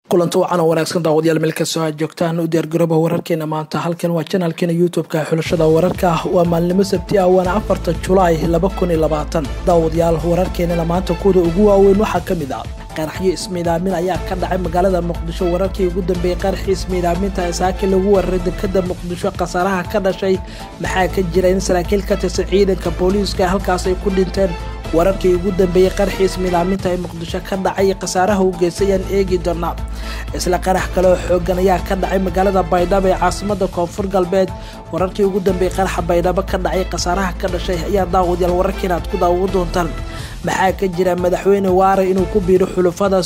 kulanti wacan oo wanaagsan daawadayaal meel kastoo aad joogtaan u diyaargarooba wararkeena maanta halkan waa janaalkeena youtube-ka xulashada wararka waa maalnimo sabti ah waana afarta julaay laba kun iyo labaatan daawadayaal wararkeenana maanta kuwada ugu waaweyn waxaa ka mid ah qaraxyo ismiidaamin ayaa ka dhacay magaalada muqdisho wararkii ugu dambeeyey qaraxii ismiidaaminta ee saaki lagu wararay dekada muqdisho khasaaraha ka dhashay maxaa ka jira in saraakiil ka tirsan ciidanka booliiska halkaas ay ku dhinteen wararkii ugu dambeeyey qaraxii ismiidaaminta ee muqdisho ka dhacay khasaaraha u geystay ayaan eegi doonaa isla qarax kale oo xoogan ayaa ka dhacay magaalada baydhabo ee caasimada koonfur galbeed wararkii ugu dambeeyey qaraxa baydhabo ka dhacay khasaaraha ka dhashay ayaa daawadayaal wararkiina aad ku daawo doontaan maxaa ka jira madaxweyne waare inuu ku biiro xulufada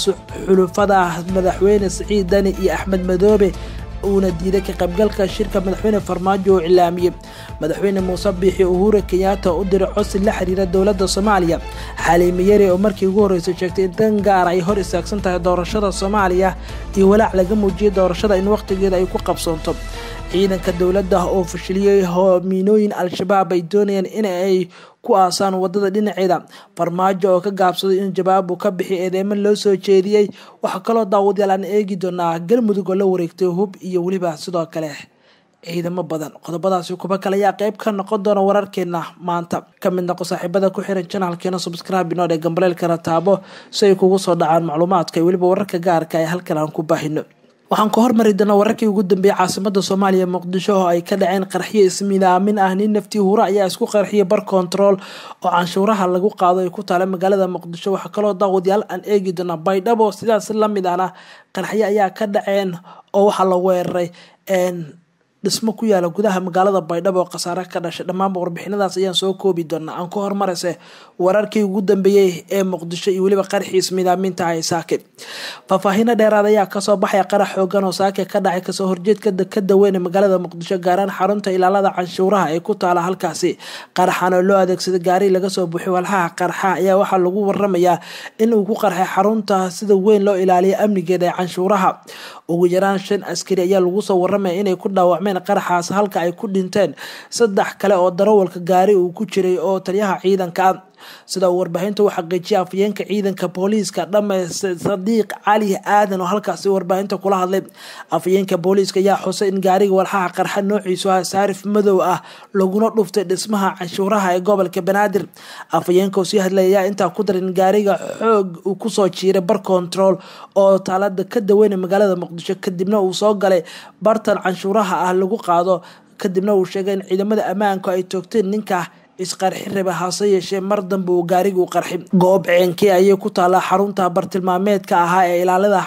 madaxweyne siciid dani iyo axmed madoobe uuna diiday ka qaybgalka shirka madaxweyne farmaajo oo cilaamiyey madaxweyne muuse biixi uhura kenyaata u diray codsi la xiriira dowladda soomaaliya xaliime yari oo markii ugu horreysay sheegtay in dan gaara ay hor istaagsan tahay doorashada soomaaliya iyo walaac laga muujiyay doorashada in wakhtigeeda ay ku qabsoonto ciidanka dowladda oo fashiliyey hoomiinooyin al-shabaab ay doonayeen in ay ku aasaan wadada dhinaceeda farmaajo oo ka gaabsaday in jawaab uu ka bixi eedeymo loo soo jeediyey waxaa kaloo daawadayaal aan eegi doonaa galmudug oo la wareegtay hub iyo weliba sidoo kale ciidamo badan qodobadaasi kuba kale ayaa qeyb ka noqon doona wararkeena maanta ka mid noqo saaxiibada ku xiran janaalkeena subscribe inoo dhee gambaleelkana taabo si ay kugu soo dhacaan macluumaadka iyo weliba wararka gaarka ee halkan aan ku baahino waxaan ka hormari doonaa wararkii ugu dambeeyey caasimada soomaaliya muqdisho oo ay ka dhaceen qarxiyo ismiidaamin ah nin naftii hura ayaa isku qarxiyay bar control oo canshuuraha lagu qaado ay ku taala magaalada muqdisho waxaa kaloo daawadayaal aan eegi doonaa baydhabo sidaas lamid ahna qarxyo ayaa ka dhaceen oo waxaa la weeraray dhismo ku yaala gudaha magaalada baydhabo oo khasaare ka dhashay dhammaanba warbixinadaas ayaan soo koobi doonaa aan ka hormarayse wararkii ugu dambeeyey ee muqdisho iyo weliba qaraxii ismiidaaminta ay saake faahfaahino dheeraad ayaa kasoo baxaya qarax xoogan oo saake ka dhacay kasoo horjeedka dekada weyn ee magaalada muqdisho gaaraan xarunta ilaalada canshuuraha ee ku taala halkaasi qaraxan oo loo adeegsaday gaari laga soo buuxiy walxaha qarxa ayaa waxaa lagu waramayaa in uu ku qarxay xarunta sida weyn loo ilaaliya amnigeeda ee canshuuraha ugu yaraan shan askari ayaa lagu soo waramaya inay ku dhaawacmeen qaraxaas halka ay ku dhinteen saddex kale oo darawalka gaari uu ku jiray oo taliyaha ciidanka ah sida uu warbaahinta u xaqiijiyay afayeenka ciidanka booliiska dhame sadiiq cali aadan oo halkaasi warbaahinta kula hadlay afayeenka booliiska ayaa xusay in gaariga walxaha qarxa noociisu ah saarif madow ah laguna dhuftay dhismaha canshuuraha ee gobolka banaadir afayeenka oo sii hadlay ayaa intaa ku daray in gaariga xoog uu kusoo jiiray bar control oo taalada ka daweyna magaalada muqdisho kadibna uu soo galay bartan canshuuraha ah lagu qaado kadibna uu sheegay in ciidamada ammaanku ay toogteen ninka isqarxi raba hase yeeshee mar dambe uu gaarigu qarxi goob ceenkii ayay ku taallaa xarunta bartilmaameedka ahaa ee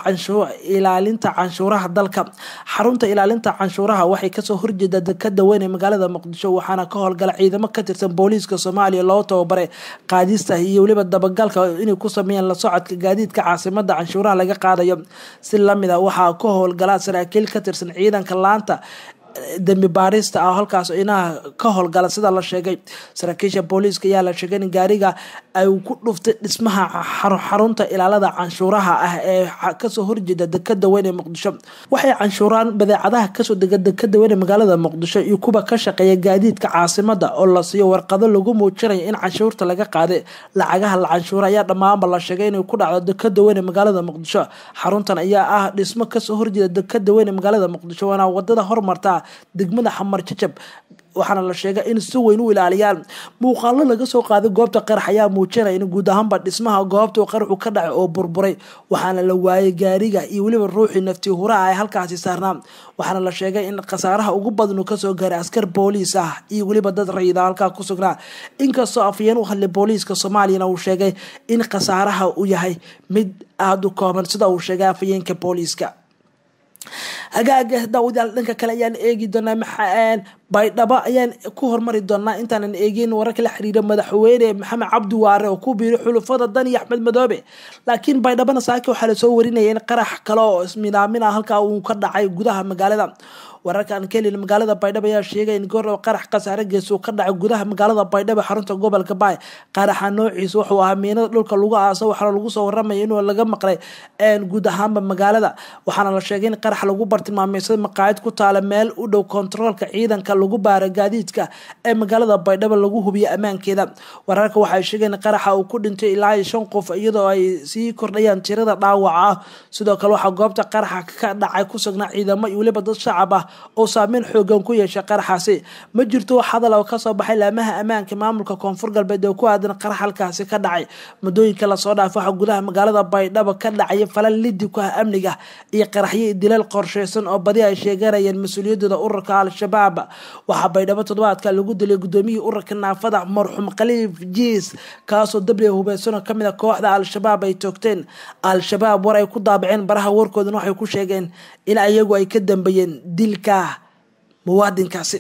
ilaalinta canshuuraha dalka xarunta ilaalinta canshuuraha waxay kasoo horjeeda dekada weyn ee magaalada muqdisho waxaana ka howlgala ciidamo ka tirsan booliiska soomaaliya loo tababaray qaadista iyo weliba dabagalka inay ku sameeyaan la socodka gaadiidka caasimada canshuuraha laga qaadayo si lamid a waxaa ka howlgala saraakiil ka tirsan ciidanka laanta dembi baarista ah halkaas inaha ka howlgala sida la sheegay saraakiisha booliiska ayaa la sheegay in gaariga ay ku dhuftay dhismaha xarunta ilaalada canshuuraha ah ee kasoo horjeeda dekada weyn ee muqdisho waxay canshuuraan badeecadaha kasoo dega dekada weyn ee magaalada muqdisho iyo kuwa ka shaqeeya gaadiidka caasimada oo la siiyo warqado lagu muujinayo in canshuurta laga qaaday lacagaha la canshuura ayaa dhammaanba la sheegay inay ku dhacdo dekada weyn ee magaalada muqdisho xaruntan ayaa ah dhismo kasoo horjeeda dekada weyn ee magaalada muqdisho waana wadada hormarta degmada xamar jajab waxaana la sheegay in si weyn u ilaaliyaan muuqaalo laga soo qaaday goobta qarax ayaa muujinaya in guud ahaanba dhismaha goobta qaraxu ka dhacay oo burburay waxaana la waayay gaariga iyo weliba ruuxii naftii huraha ee halkaasi saarnaa waxaana la sheegay in khasaaraha ugu badan uu kasoo gaaray askar booliis ah iyo weliba dad rayida halkaa ku sugnaa inkastoo afayeen u hadlay booliiska soomaaliyana uu sheegay in khasaaraha uu yahay mid aada u kooban sida uu sheegay afayeenka booliiska hagaaga daawadayaal dhanka kale ayaan eegi doonaa maxaa baydhabo ayaan ku hormari doonaa intaanan eegin wararka la xiriira madaxweyne maxamed cabdi waare oo ku biiray xulufada dan iyo axmed madoobe laakiin baydhabona saake waxaa lasoo warinaya in qarax kale oo ismidaamin ah halkaa uu ka dhacay gudaha magaalada wararkaan ka helin magaalada baydhabo ayaa sheegay in goor qarax khasaare gees uu ka dhacay gudaha magaalada baydhabo xarunta gobolka baay qaraxa noociisa wuxuu ahaa miinada dhulka lagu aaso waxaana lagu soo waramaya inuu laga maqlay guud ahaanba magaalada waxaana la sheegay in qarax qarax lagu bartilmaameysaday maqaayad ku taala meel u dhow kontaroolka ciidanka lagu baara gaadiidka ee magaalada baydhabo lagu hubiyo ammaankeeda wararka waxay sheegeen qaraxa uu ku dhintay ilaa iyo shan qof iyadoo ay sii kordhayaan tirada dhaawaca ah sidoo kale waxaa goobta qaraxa ka dhacay ku sugnaa ciidamo iyo weliba dad shacab ah oo saameyn xoogan ku yeeshay qaraxaasi ma jirto wax hadal oo kasoo baxay laamaha ammaanka maamulka koonfur galbeed oo ku aadan qarax halkaasi ka dhacay muddooyinka lasoo dhaafay waxaa gudaha magaalada baydhabo ka dhacaya falan lidi ku ah amniga iyo qaraxyo dilal qorsheysan oo badi ay sheeganayeen mas-uuliyadooda ururka al-shabaab waxaa baydhabo toddobaadka lagu dilay gudoomiyihii ururka naafada marxuum khaliif jiis kaasoo dabli hubeysan oo kamid a kooxda al-shabaab ay toogteen al-shabaab war ay ku daabaceen baraha warkoodana waxay ku sheegeen in ayagu ay ka dambeeyeen dilka muwaadinkaasi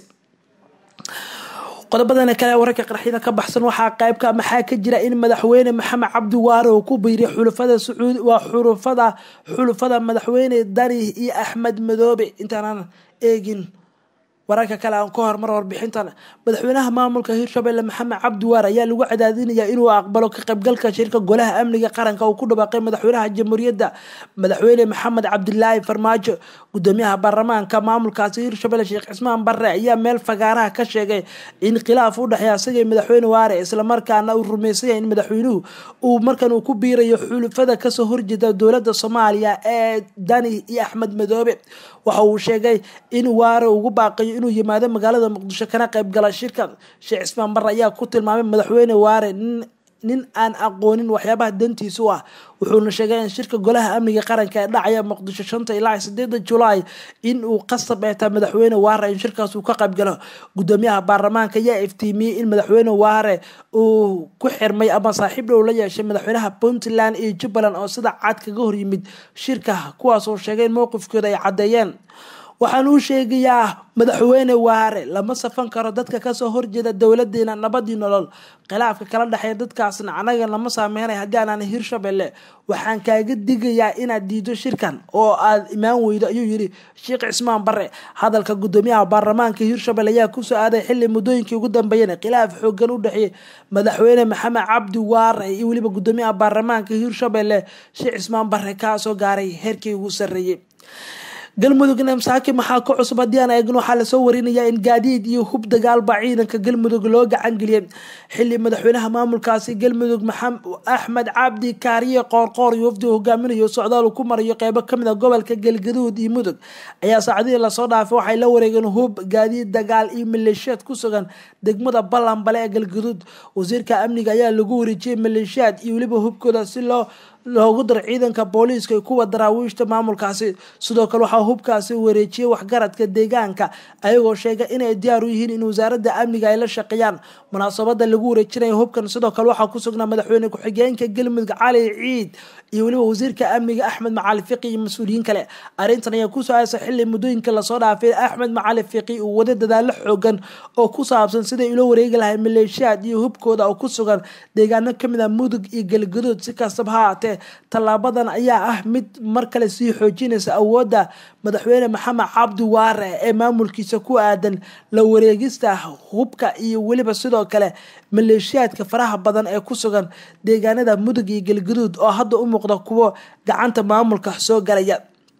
qodobadana kale wararka qaraxyada ka baxsan waxaa qaybka maxaa ka jira in madaxweyne maxamed cabdi waare uu ku biiriy xulufada sacuudi waa xulufada xulufada madaxweyne dani iyo axmed madoobe intaanan eegin wararka kale aan ka hormar warbixintan madaxweynaha maamulka hirshabelle maxamed cabdi waar ayaa lagu cadaadinayaa inuu aqbalo ka qaybgalka shirka golaha amniga qaranka uu ku dhawaaqay madaxweynaha jamhuuriyadda madaxweyne maxamed cabdilaahi farmaajo gudoomiyaha baarlamaanka maamulkaasi hirshabelle sheekh cismaan barre ayaa meel fagaaraha ka sheegay in khilaaf u dhexeeya asagii madaxweyne waare islamarkaana uu rumaysanya in madaxweynuhu uu markan uu ku biirayo xulufada kasoo horjeeda dowladda soomaaliya ee dani iyo axmed madoobe waxa uu sheegay in waare ugu baaqayo inuu yimaado magaalada muqdisho kana qaybgala shirka sheekh cismaan barre ayaa ku tilmaamay madaxweyne waare nin aan aqoonin waxyaabaha dantiisu ah wuxuuna sheegay in shirka golaha amniga qaranka ee dhacaya muqdisho shanta ilaa sideeda julaay in uu qasab eetaa madaxweyne waare in shirkaas uu ka qaybgalo gudoomiyaha baarlamaanka ayaa iftiimiyey in madaxweyne waare uu ku xirmay ama saaxiib dhow la yeeshay madaxweynaha puntland iyo jubbaland oo sida cad kaga horyimid shirka kuwaas oo sheegay in mowqifkooda ay caddeeyeen waxaan uu sheegayaa madaxweyne waare lama safan karo dadka kasoo horjeeda dowladeena nabadii nolol khilaafka kala dhexeeya dadkaasna anaga lama saameynay haddii aanan hirshabelle waxaan kaaga digayaa inaad diido shirkan oo aad imaan weydo ayuu yiri sheekh cismaan bare hadalka gudoomiyaha baarlamaanka hirshabelle ayaa kusoo aaday xili muddooyinkii ugu dambeeyeen khilaaf xoogan u dhexeeyay madaxweyne maxamed cabdi waare iyo weliba gudoomiyaha baarlamaanka hirshabelle sheekh cismaan bare kaasoo gaaray heerkii ugu sarreeyey galmudugna masaaki maxaa ka cusub haddii aan eegno waxaa lasoo warinayaa in gaadiid iyo hub dagaalba ciidanka galmudug loo gacan geliyay xili madaxweynaha maamulkaasi galmudug axmed cabdi kaariye qoorqoor iyo wafdi hogaaminayo socdaal uu ku marayo qeybo kamid a gobolka galgaduud iyo mudug ayaa saacadihii lasoo dhaafay waxay la wareegeen hub gaadiid dagaal iyo maleeshiyaad ku sugan degmada ballanbale ee galgaduud wasiirka amniga ayaa lagu wareejiyey maleeshiyaad iyo weliba hubkooda si loo loogu daro ciidanka booliiska iyo kuwa daraawiishta maamulkaasi sidoo kale waxaa hubkaasi wareejiyay waxgaradka deegaanka ayagoo sheegay inay diyaar u yihiin in wasaaradda amniga ay la shaqeeyaan munaasabada lagu wareejinaya hubkan sidoo kale waxaa ku sugnaa madaxweyne ku-xigeenka galmudug cali ciid iyo weliba wasiirka amniga axmed macali fiqi iyo mas-uuliyiin kale arrintan ayaa kusoo aasa xili muddooyinka lasoo dhaafay axmed macali fiqi uu wada dadaalo xoogan oo ku saabsan siday ula wareegi lahay maleeshiyaad iyo hubkooda oo ku sugan deegaano kamid a mudug iyo galgaduud si kastaba ha haatee tallaabadan ayaa ah mid mar kale sii xoojinaysa awoodda madaxweyne maxamed cabdi waare ee maamulkiisa ku aadan la wareegista hubka iyo weliba sidoo kale maleeshiyaadka faraha badan ee ku sugan deegaanada mudug iyo galgaduud oo hadda u muuqda kuwo gacanta maamulka soo galaya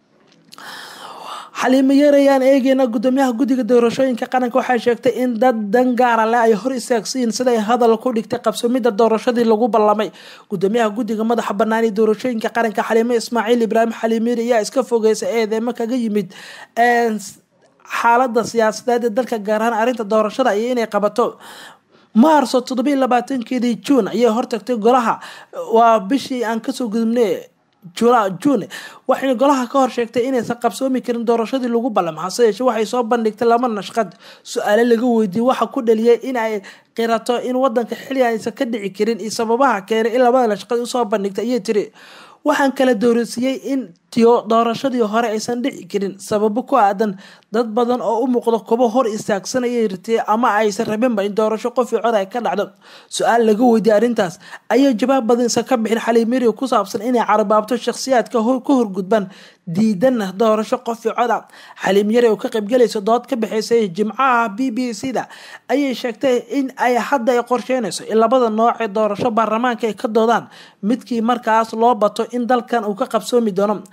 xaliimo yeerayaan eegeyna gudoomiyaha guddiga doorashooyinka qaranka waxay sheegtay in dad dan gaara leh ay hor istaagsiin siday hadal ku dhigtay qabsomidda doorashadii lagu ballamay gudoomiyaha guddiga madaxa bannaan ee doorashooyinka qaranka xaliimo ismaaciil ibraahim xaliimiir ayaa iska fogeysa eedeemo kaga yimid xaalada siyaasadeed ee dalka gaar ahaan arrinta doorashada iyo inay qabato maarso toddobiiy labaatankeedii juun ayay hortagtay golaha waa bishii aan kasoo gudubnay june waxayna golaha ka hor sheegtay inaysan qabsoomi karin doorashadii lagu ballam hase yeeshee waxay soo bandhigtay laba nashqad su-aale laga weydiiyey waxa ku dhaliyay in ay qirato in wadanka xilligan aysan ka dhici karin iyo sababaha keenay in labada nashqad usoo bandhigtay ayay tiri waxaan kala doorasiiyey in tiyo doorashadii hore aysan dhici karin sababo ku aadan dad badan oo u muuqdo kubo hor istaagsanayay ritay ama aysan rabinba in doorasho qofii cod ay ka dhacdo su-aal laga weydiiyey arrintaas ayaa jawaab badansa ka bixin xaliimiri ku saabsan inay carabaabto shakhsiyaadka ka horgudban diidana doorasho qofii coda xaliim yare oo ka qaybgalaysa dood ka bixaysay jimcaha b b c da ayay sheegtay in ay hadda ay qorsheynayso in labada nooc ee doorasho baarlamaanka ay ka doodaan midkii markaas loo bato in dalkan uu ka qabsoomi doono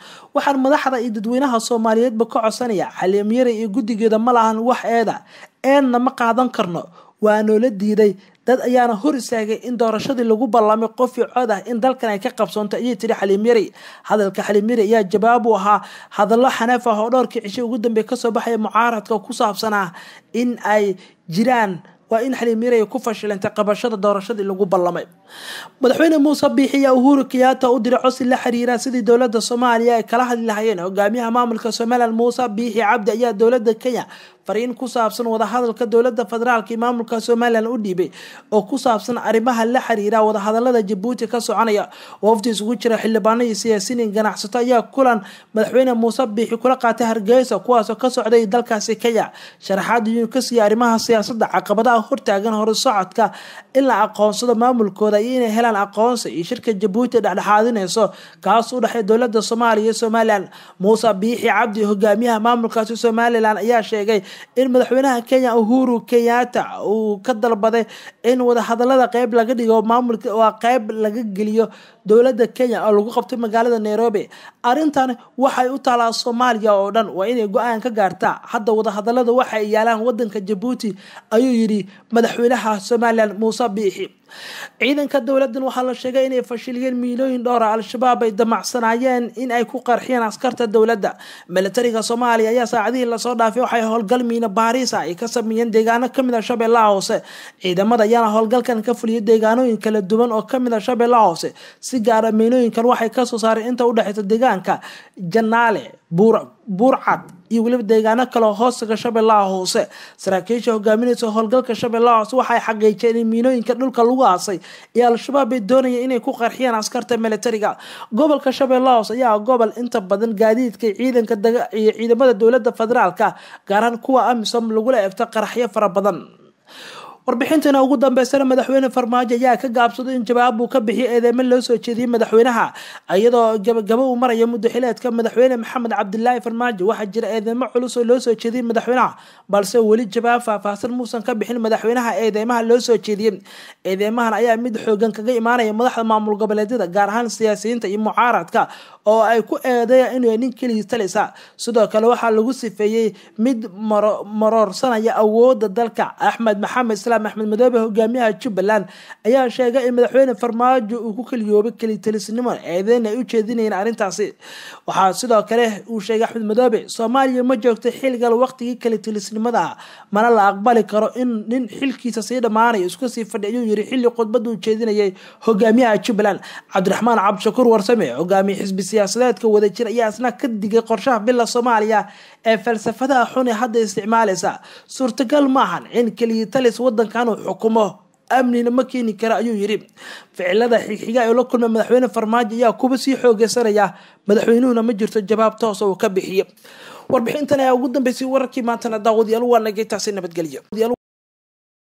waxaan madaxda iyo dadweynaha soomaaliyeedba ka codsanaya xaliimyare iyo guddigeeda ma lahan wax eeda eenna ma qaadan karno waa noola diiday dad ayaana hor istaagay in doorashadii lagu ballamay qofii cod ah in dalkan ay ka qabsoonto ayay tiri xaliim yari hadalka xaliim yari ayaa jawaab u ahaa hadallo xanaaf ah oo dhowrkii cisho ugu dambeey kasoo baxaya mucaaradka ku saabsanaa in ay jiraan waa in xaliim yari ay ku fashilantay qabashada doorashadii lagu ballamay madaxweyne muuse biixi ayaa uhuru kenyaata u diray cosi la xiriira sidii dowladda soomaaliya ay kala hadli lahayeen hogaamiyaha maamulka somalilan muuse biixi cabdi ayaa dowladda kenya fariin ku saabsan wadahadalka dowlada federaalk iyo maamulka somalilan u dhiibay oo ku saabsan arrimaha la xiriira wadahadalada jabuuti ka soconaya wafdi isugu jira xildhibaano iyo siyaasiyiin ganacsato ayaa kulan madaxweyne muuse biixi kula qaatay hargeysa kuwaasoo ka socday dalkaasi kenya sharaxaad iyuu ka siiyay arrimaha siyaasada caqabadaha hortaagan horusocodka in la aqoonsado maamulkooda iyo inay helaan aqoonsi iyo shirka jabuuti dhexdhexaadinayso kaas u dhexey dowlada soomaaliya iyo somalilan muuse biixi cabdi hogaamiyaha maamulkaasi somalilan ayaa sheegay in madaxweynaha kenya uhuru kenyaata uu ka dalbaday in wadahadalada qeyb laga dhigo maamulka waa qeyb laga geliyo dowlada kenya oo lagu qabtay magaalada nairobi arrintan waxay u taalaa soomaaliya oo dhan waa inay go-aan ka gaartaa hadda wadahadalada waxay yaalaan wadanka jabuuti ayuu yidhi madaxweynaha somalilan muuse biixi ciidanka dowladan waxaa la sheegay inay fashiliyeen miilooyin dhowra al-shabaab ay damacsanaayeen in ay ku qarxiyeen askarta dowladda militariga soomaaliya ayaa saacadihii lasoo dhaafay waxay howlgal miina baariisa ay ka sameeyeen deegaano kamid a shabeellaha hoose ciidamada ayaana howlgalkan ka fuliyay deegaanooyin kala duwan oo kamid a shabeellaha hoose si gaara miinooyinkan waxay kasoo saareen inta udhexeysa deegaanka janaale buurcad iyo weliba deegaano kaleo hoostaga shabeellaha hoose saraakiisha hogaaminaysa howlgalka shabeellaha hoose waxay xaqiijeen in miinooyinka dhulka lagu aasay ee al-shabaab ay doonayeen inay ku qarxiyaan askarta militariga gobolka shabeellaha hoose ayaa gobol inta badan gaadiidka ciidanka iyo ciidamada dowlada federaalka gaaraan kuwa amisom lagula eegto qaraxyo fara badan warbixintana ugu dambeysana madaxweyne farmaajo ayaa ka gaabsaday in jawaab uu ka bixiyay eedeymo loo soo jeediyey madaxweynaha iyadoo gabagabo uu maraya muddaxileedka madaxweyne maxamed cabdilaahi farmaajo waxaa jira eedeymo culus oo loo soo jeediyey madaxweynaha balse weli jawaab faahfaahsan muusan ka bixin madaxweynaha eedeymaha loo soo jeediyey eedeymahan ayaa mid xoogan kaga imaanaya madaxda maamul goboleedyada gaar ahaan siyaasiyiinta iyo mucaaradka oo ay ku eedeeyaan inuu nin keligii talisa sidoo kale waxaa lagu sifeeyey mid maroorsanaya awooda dalka axmed maxamed islaam axmed madoobe hogaamiyaha jubbaland ayaa sheegay in madaxweyne farmaajo uu ku keliyoobay kelitalisnimo eedeyn ay u jeedinayeen arrintaasi waxaa sidoo kale uu sheegay axmed madoobe soomaaliya ma joogto xilgal waqtigii kelitilisnimada mana la aqbali karo in nin xilkiisa sii dhammaanayo isku sii fadhi ayuu yiri xilli khudbada uu jeedinayay hogaamiyaha jubbaland cabdiraxmaan cabdishakuur warsame hogaamiye xisbi siyaasadeedka wadajir ayaa isna ka digay qorshaha bila soomaaliya ee falsafadaha xun ee hadda isticmaalaysa suurtagal maahan in keliyatalis wadankan uu xukumo amnina ma keeni kara ayuu yidhi ficilada xigxiga ee la kulmay madaxweyne farmaajo ayaa kuba sii xoogeysanaya madaxweynuhuna ma jirto jawaab toosa uu ka bixiyo warbixintan ayaa ugu dambeysay wararkii maantana daawadayaal waa nagay taasi nabadgelyo